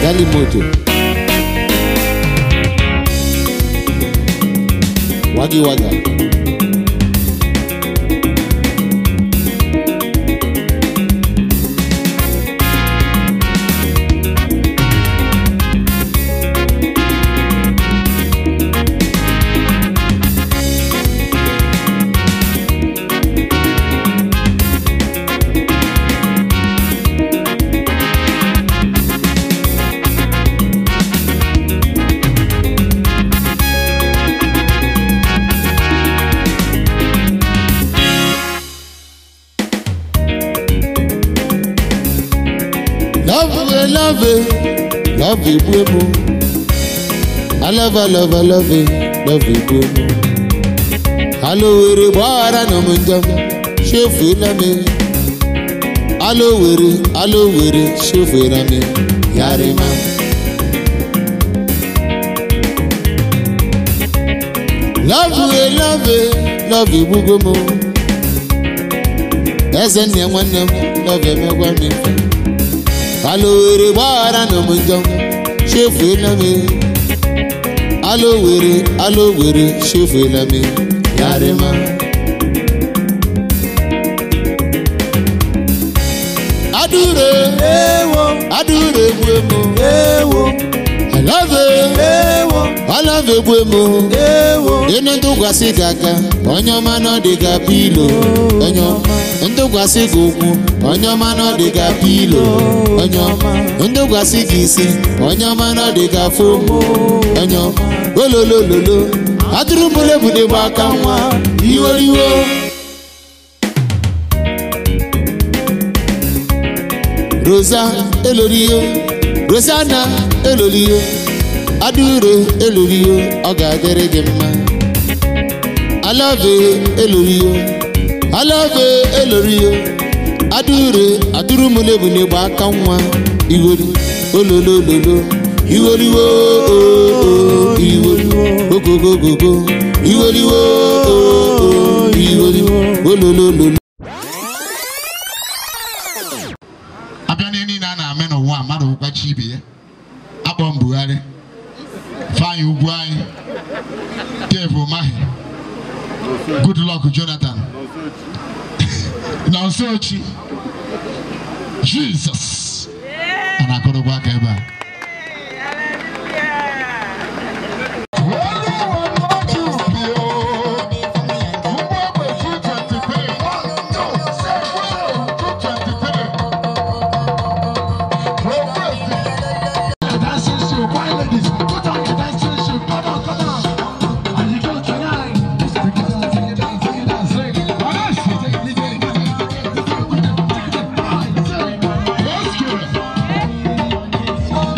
gali moto wagi waga love it, love it, love it, bwemo. I love, I love, I love it, love it, bwemo. Alówèrè gbọ́ra nà mú njọ́, ṣé fèlà mi? Alówèrè, alówèrè, ṣé fèlà mi? Yàrá ma. Love it, love it, love it, bwemo. Ẹsẹ̀ ní ẹ̀ nwanne m, love it, mẹ́gbàá mi fẹ́. alowere gbara na m njọ chefuela m alowere alowere chefuela m yarịma adure adure egbu emo alave alave egbu emo ịnụ ntụkwasị gị aka onye ọma nọ dị ka pilo onye ọma ntụkwasị gị ụkwụ onye ọma nọ dị ka pilo onye ọma ntụkwasị gị isi onye ọma nọ dị ka fomu onye ọma ololololo atụrụ mbụlebude gba aka nwa iworiwo rosa eloriyo rosana eloriyo adure eloriyo ọ ga-adịrị gị mma alave eloriyo alave eloriyo adure adurumulebule gba aka nwa iwori ololololo iworiwo oo iworiwo ogogogogo iworiwo oo iworiwo ololololo abịa n'ihe niile a na-eme n'ụwa mmadụ ụkwachi ibe ya akpọ m Buhari Ifeanyi ugwu anyị Dave Umahi Goodluck Jonathan na Nsochi Jesus a na-akọrọkwa aka ebe a Let's go.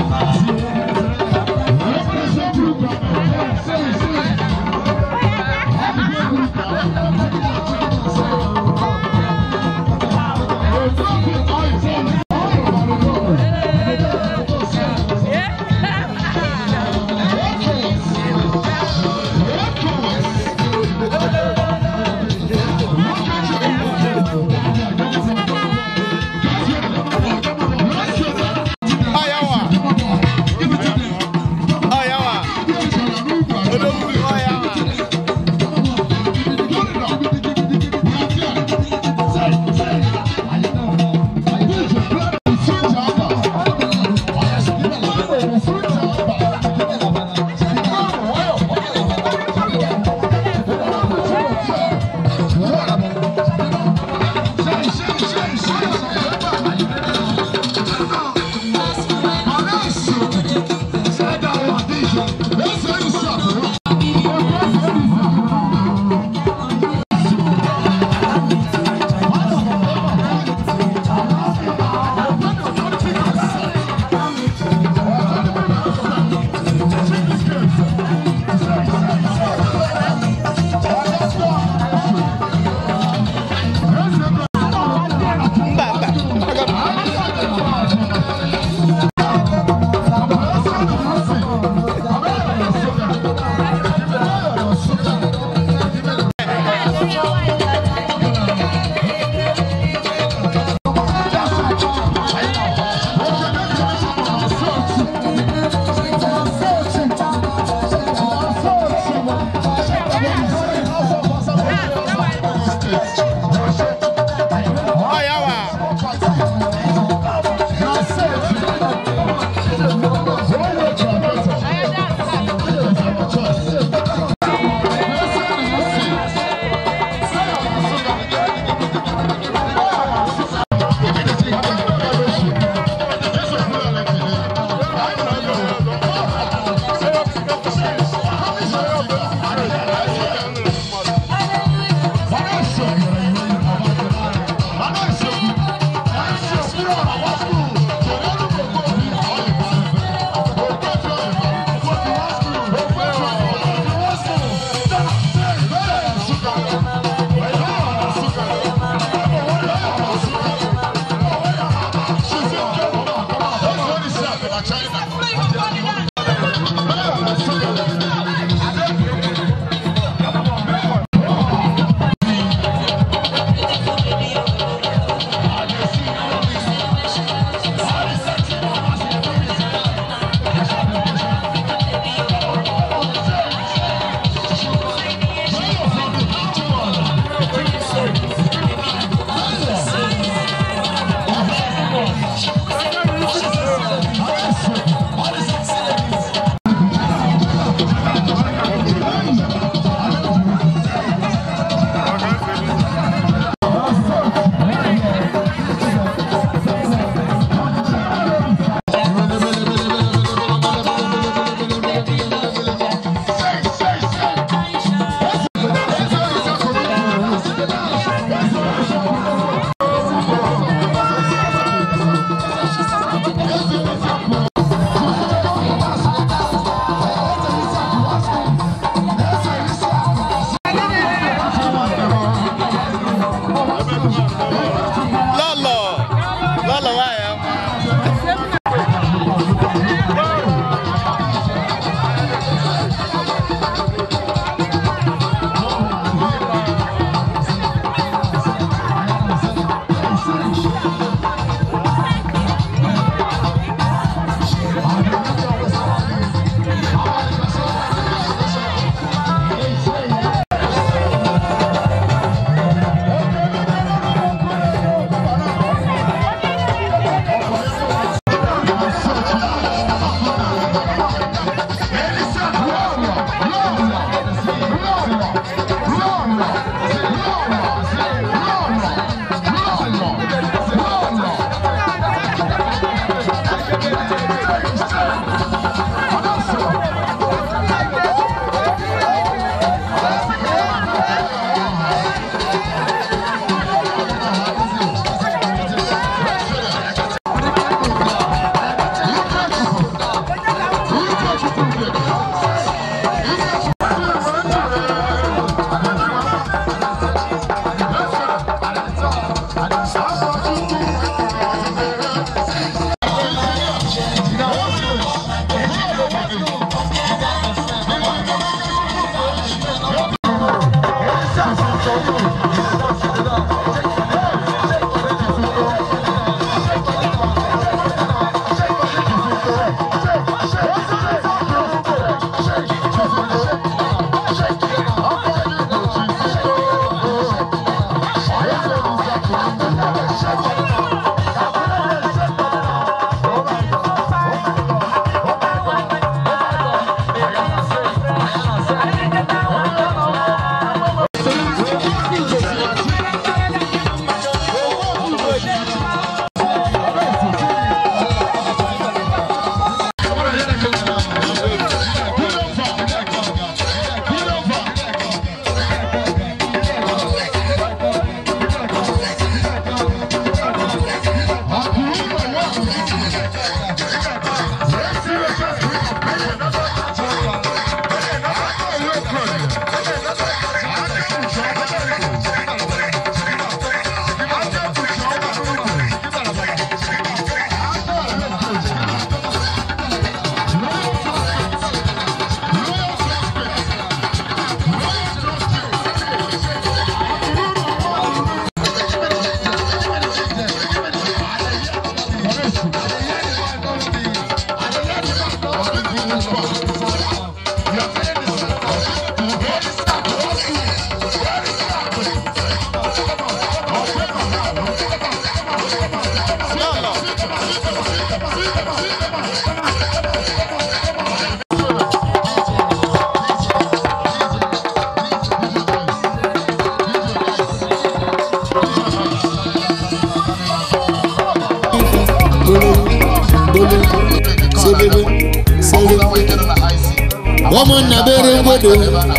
ụmụnna bere ngwodo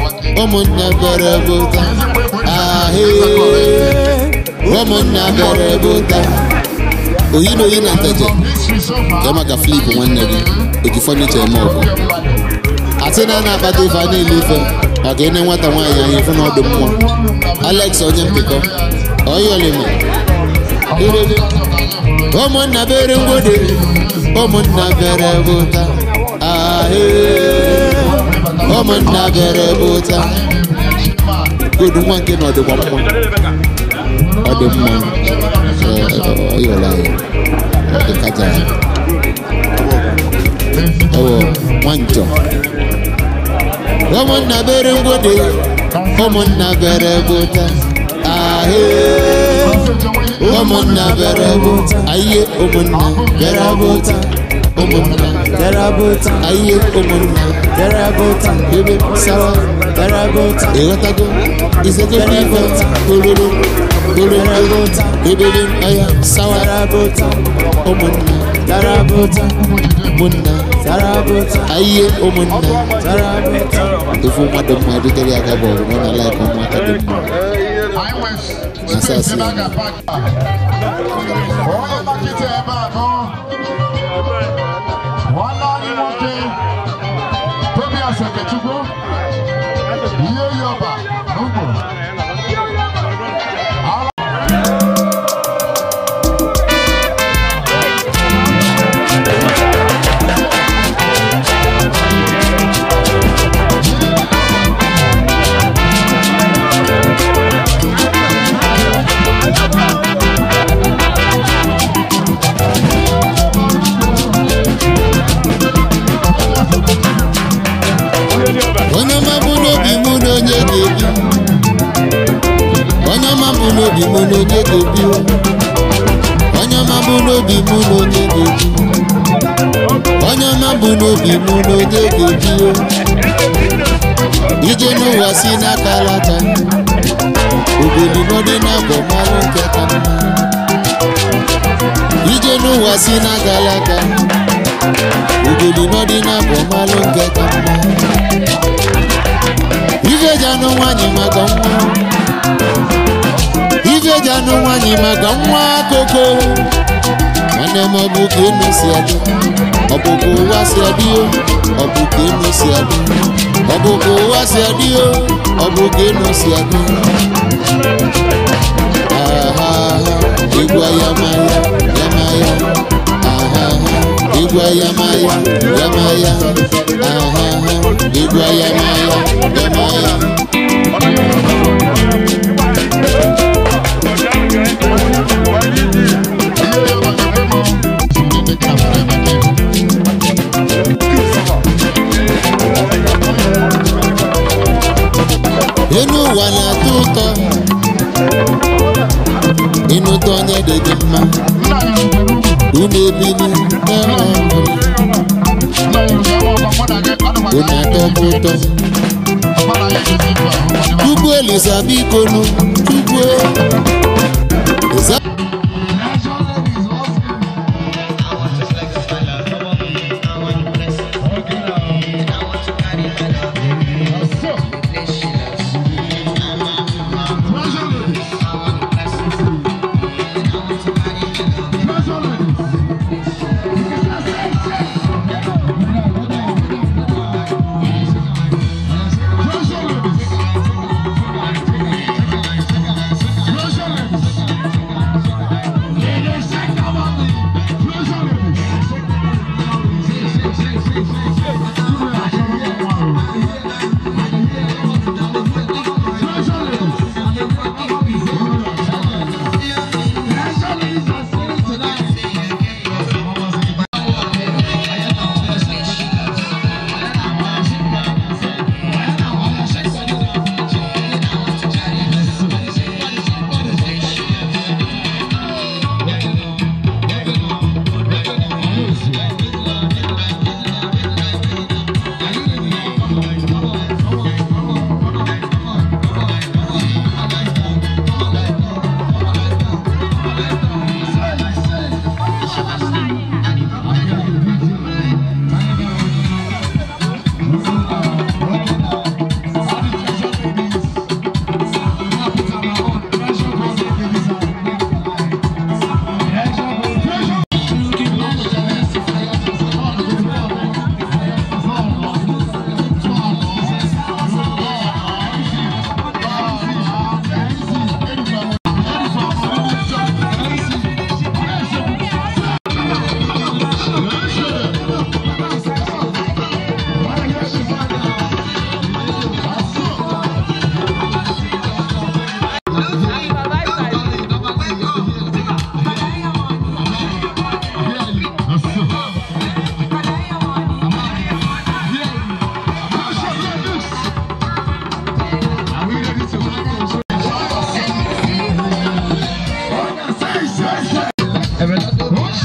ụmụnna bere bụta ahee ụmụnna bere bụta oyi na oyi na nteje ka maka flip nwanne gị oji fọnicha eme ọgụ asị na a na-akpata ife a na-ele ife maka ịne nwata nwaanyị anya ife na ọdụ mmụọ alex onye mpịkọ oyolima ụmụnna bere ngwode ụmụnna bere bụta ahee ụmụnna bere bụta godu nwa nke na ọdịkwa mma ọ dị mma ọyọla ya ọ dị kaja ewo nwanjọ ụmụnna bere ngwode ụmụnna bere bụta ahee ụmụnna bere bụta ayiye ụmụnna bere bụta ụmụnna Terabota, ayiye ụmụnna terabota, ebe sawa terabota, ịghọtago isegogo ife kololo kololo ebele aya sawa terabota, ụmụnna terabota, ụmụnna terabota, ayiye ụmụnna terabota. ofu mmadụ mma edutere ya gaba ọgụ na laik ụmụaka dị mma Asasi. Onye makịta ebe a nọ. Nwanne anyị nwoke Tobias Okechukwu ihe yi ọba n'ugbo. onye ọma bụ n'obi mụ na onye ga-ebi onye ọma bụ n'obi mụ na onye ga-ebi o. onye ọma bụ n'obi mụ na onye ga-ebi onye ọma bụ n'obi mụ na onye ga-ebi o. ije n'ụwa si n'aka alata ogoli nọdị n'abọ malụ nke ka mma ije n'ụwa si n'aka alata ogoli nọdị n'abọ malụ nke ka mma ife ji anụ nwanyị maka nwa ife ji anụ nwanyị maka nwa koko nwanne m ọ bụ ka enu si adị ọ bụ ka ụwa si adị o ọ bụ ka enu si adị ọ bụ ka ụwa si adị o ọ bụ ka enu si adị ahaha igwe ya ma ya ya ma ya ahaha igwe ya ma ya ya ma ya ahaha igwe ya ma ya ya ma ya Ihe yi ọba ga-ekwe mụ. Ndị dị ka fere emeke. enu ụwa na-atọ ụtọ ịnụta onye dị gị mma Nna ya rubere ugwu. unu ebili n'ebe ọhụrụ Nna ya rubere ugwu. Mụ na gị anụmanụ unu atọkwa ụtọ Mụ na ya edozi ibu ahụ. Ọ dị mma. chukwu elisa biko nu chukwu Eza- Treasure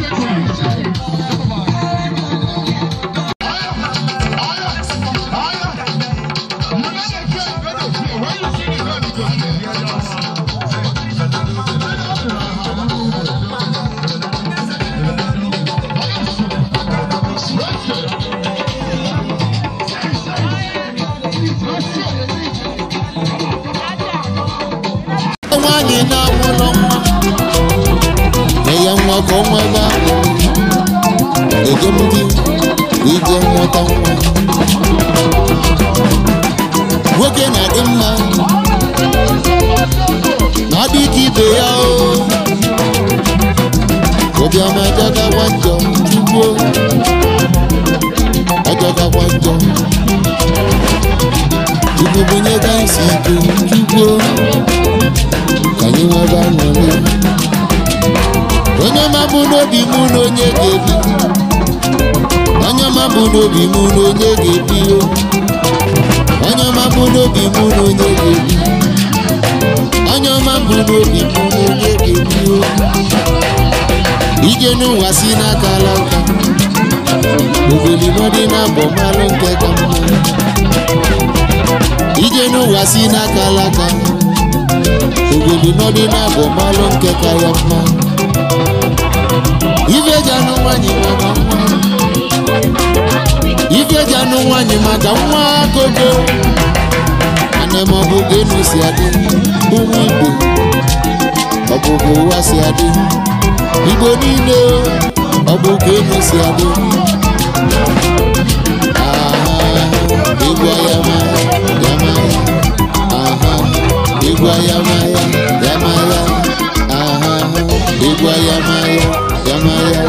nwaanyị na-amụrụ nwa nye ya nwa ka ọ nwebe ahụ ejemdi ije nweta nwa nwoke na-adị mma na ọ dị ka ibe ya o ụbịama ajọgakwa njọ chukwu ajọgakwa njọ chukwu bunye ka isi ike chukwu ka anyị nwebe aṅụrị onye ọma bụ n'obi mụ na onye ga-ebi onye ọma bụ n'obi mụ na onye ga-ebi o onye ọma bụ n'obi mụ na onye ga-ebi onye ọma bụ n'obi mụ na onye ga-ebi o ije n'ụwa si n'aka alaka ogolimọdị na abọ malụ nke ka mma ije n'ụwa si n'aka alaka ogoli nọdị na-abụ malụ nke ka ya mma ife ji anụ nwanyị maka nwa ife ji anụ nwanyị maka nwa gogo ana m ọbụ ka enu si adị ụmụ igbo ọ bụ ka ụwa si adị igbo niile ọ bụ ka enu si adị aha egwu ya ma ya ma ya aha egwu ayamaya yamaya aha egwu ayamaya yamaya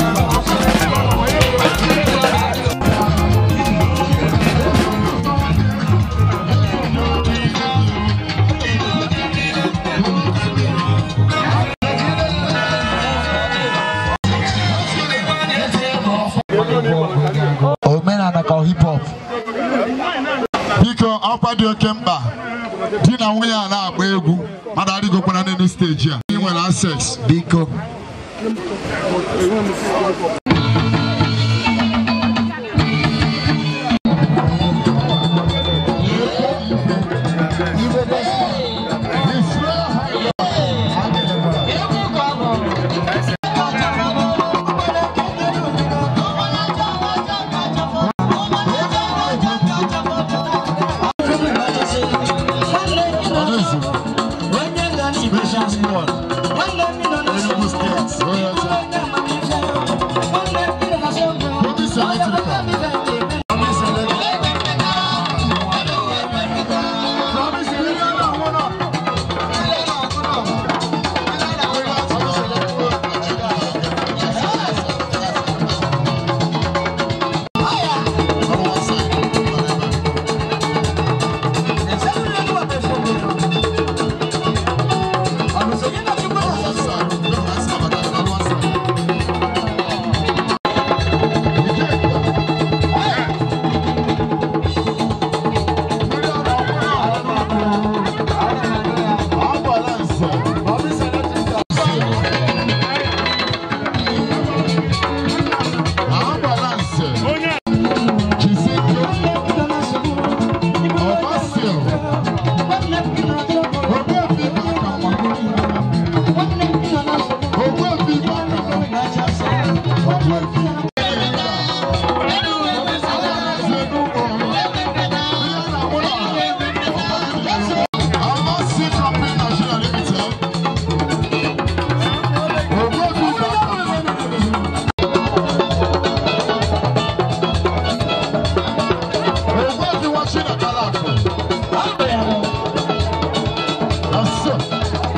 omenala ka hip hop biko ọkwa dị oke mkpa di na nwunye a na-agba egwu mmadụ adịgokwana n'elu steji a ị nwere access biko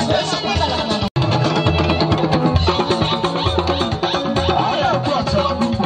Thank you.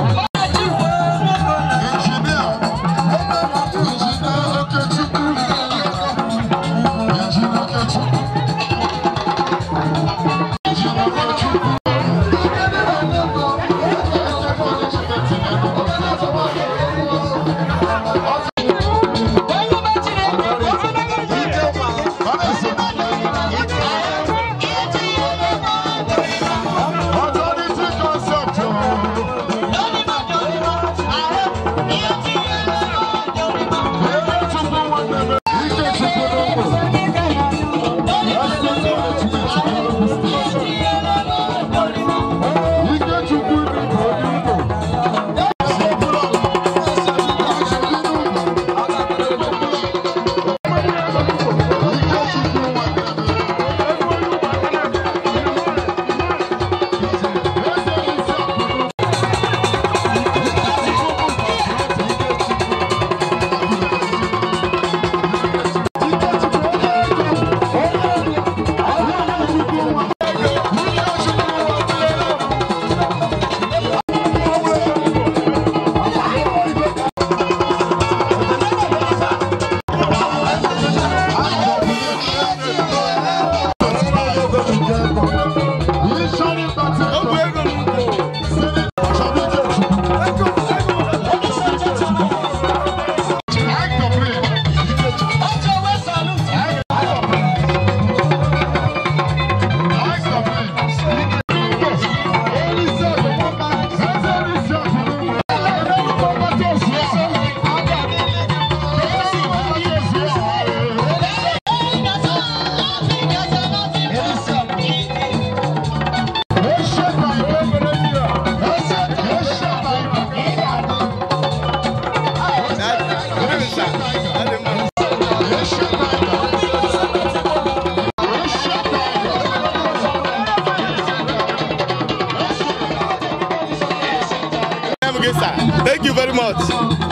sir. Thank you very much.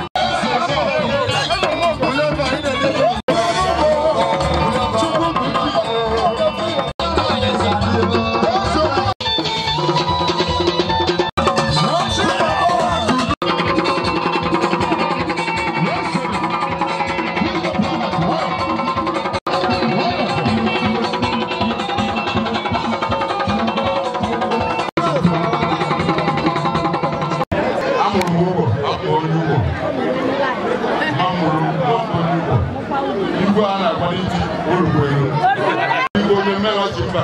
amụrụ m ụgbọ akpọ onye ụgbọ amụrụ m akpọ onye ụgbọ igwe a na-akwado iti orugbo elu igwe onye mmelọchi mba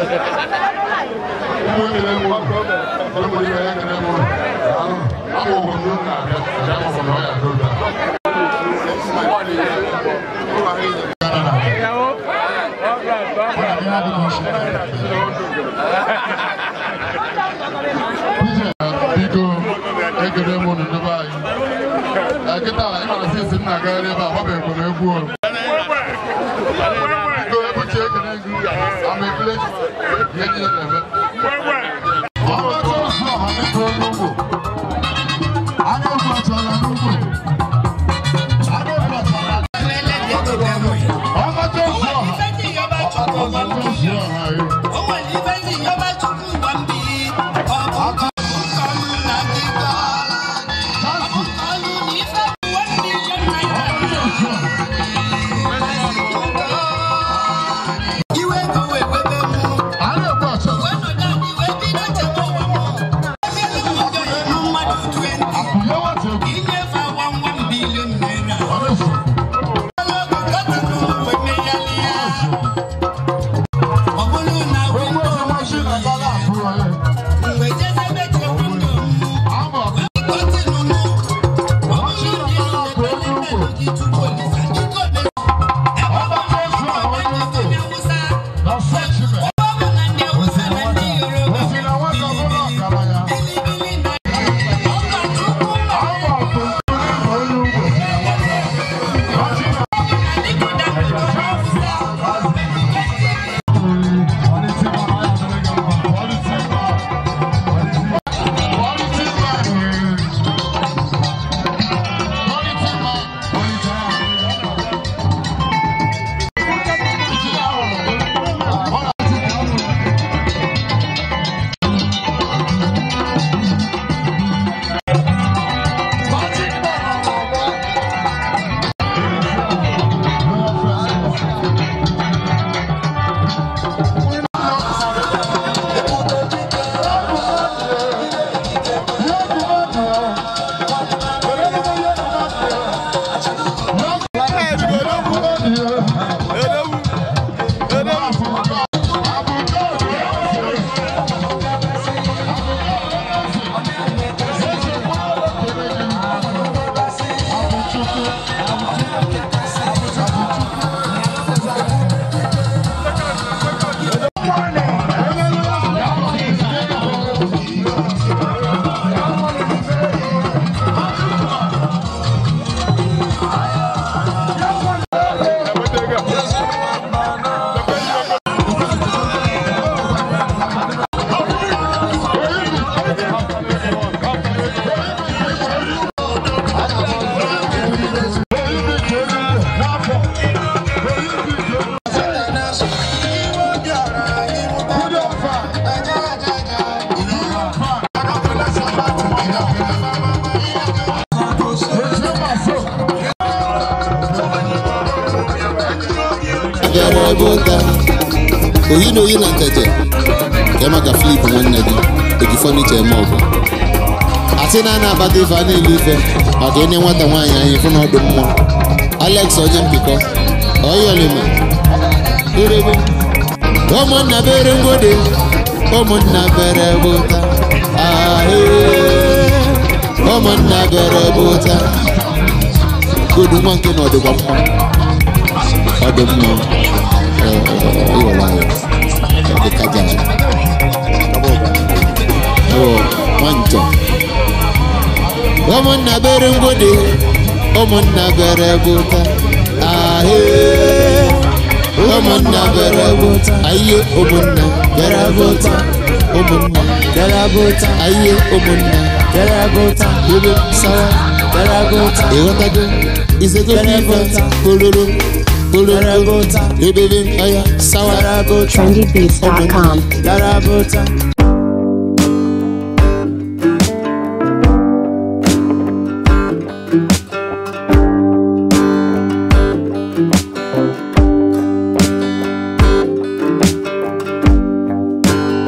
ụmụ ekele m ụlọ ụmụ ibe ya ekele m ụlọ amụ ụgbọ m n'ụlọ na-abịa abịa mọbụ na ọ ya doda biko ekele m ụnụ n'ebe anyị kịta ị mara sisi m na-agagharị ebe a gbabeghị m egwu o biko ebuchi ekele gị ama ekele ihe niile na-eme ọgbakọ ọha dịka onye ugbo anya ugbo achọrọ n'ugbo anya ugbo achọrọ ọgbakọ ọha ọgbakọ ọha anyị anya ugbo achọrọ apụye nwata egwu ọ na-eso egwu ọzọ machi na bala apụrụ onye ama ọkụ ọgbakọ ọzọ onye ugbo na frenchman osi na nwata ọbụla ọgaranya ama ọkụ onye ugbo machi na bịara ebe ụta oyi na oyi na nteje ya maka flip nwanne gị eji fọnicha eme ọgụ asị na a na-abata ife a na-ele ife maka enye nwata nwaanyị anyị fụ na ọdụ mmụọ alex onye mpịkọ oyolima erebe ụmụnna bere ngwode ụmụnna bere ebe ụta ahee ụmụnna bere ebe ụta godu nwa nke na ọdịkwa mma ọ dị mma ịwere anyị ọ dị ka jara ọ nwanjọ ụmụnna bere ngwode ụmụnna bere bụta ahee ụmụnna bere bụta ayiye ụmụnna bere bụta ụmụnna bere bụta ayiye ụmụnna Darabota, ebe sawa, Darabota, ịghọtago izego ife pololo pololo Darabota, ebebe aya sawa Darabota, trendybeats.com. Darabota,